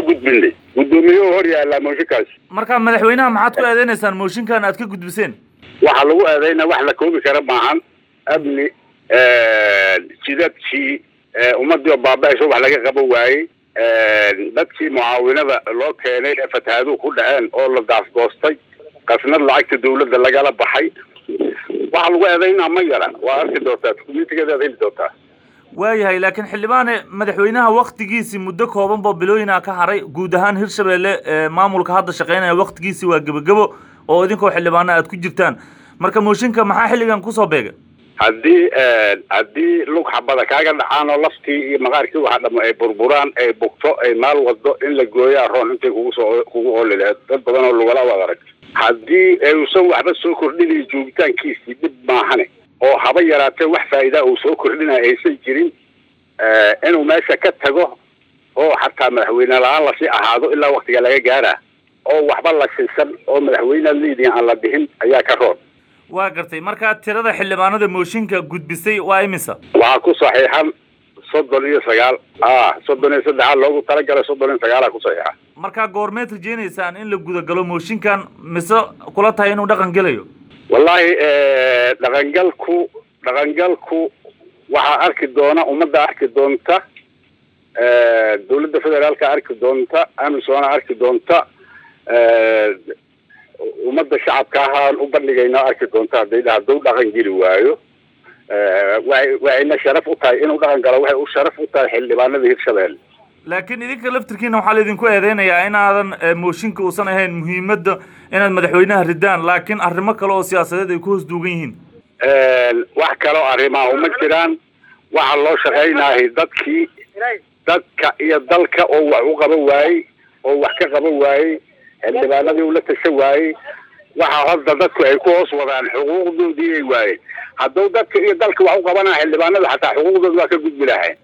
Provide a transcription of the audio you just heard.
waa gudbinay guddoomiyehu hor yaallaa mooshinkaas marka madaxweynaha maxaad ku eedeynaysaan mooshinkan aad ka gudbiseen waxaa lagu eedeyna wax la koobi kara maahan amni jidadkii ummadii oo baaba-ayso wax laga qaban waayey dadkii mucaawinada loo keenay ee fatahaaduhu ku dhaceen oo la daafgoostay qasnad lacagta dawladda lagala baxay waxa lagu eedeynaa ma yara waa arki doontaa dukumentigeedaad heli doontaa waayahay laakiin xildhibaane madaxweynaha waktigiisii muddo kooban boo bilooyina ka haray guud ahaan hirshabelle maamulka hadda shaqeynaya waktigiisii waa gebagebo oo idinkoo xildhibaana aad ku jirtaan marka mooshinka maxaa xilligan kusoo beegay haddii haddii lug xabada kaaga dhacaan oo laftii iyo maqaarkii waxa dhamo ay burburaan ay bugto ay maal wado in la gooyaa roon intay kugu soo kugu oli laheed dad badan oo lugala wad arag haddii uusan waxba soo kordhinayo joogitaankiisii dhib maahane oo haba yaraatee wax faa'iidaa uu soo kordhinaya aysan jirin inuu meesha ka tago oo xataa madaxweyne la-aan lasii ahaado ilaa waktiga laga gaara oo waxba la siisan oo madaxweynead leediin aan la dhihin ayaa ka roon waa gartay markaa tirada xildhibaanada mooshinka gudbisay waa imisa waxaa ku saxiixan soddon iyo sagaal a soddon iyo saddexaad loogu talagalay soddon iyo sagaalaa ku saxiixa markaa goormeed rajeynaysaan in la gudagalo mooshinkan mise kula tahay inuu dhaqan gelayo wallaahi dhaqangalku dhaqangalku waxaa arki doona ummadda arki doonta dawladda federaalka arki doonta amisoona arki doonta ummadda shacabka ahaan u bandhigaynaa arki doonta hadday hadduu dhaqan geli waayo waay waxayna sharaf u tahay inuu dhaqan galo waxay u sharaf u tahay xildhibaanada hirshabelle laakiin idinka laftirkiina waxaa laydinku eedeynayaa inaadan mooshinka uusan ahayn muhiimadda inaad madaxweynaha ridaan laakiin arrimo kale oo siyaasadeed ay ku hoos duugan yihiin wax kaloo arrimaha uma jiraan waxaa loo shaqaynahay dadkii dadka iyo dalka oo wax u qaban waayey oo wax ka qaban waayey xildhibaanadii ula tashan waayey waxa hadda dadku ay ku hoos wadaan xuquuqdoodii ay waayeen hadduu dadka iyo dalka wax u qabanaa xildhibaanada xataa xuquuqdooda waa ka gudbi lahayn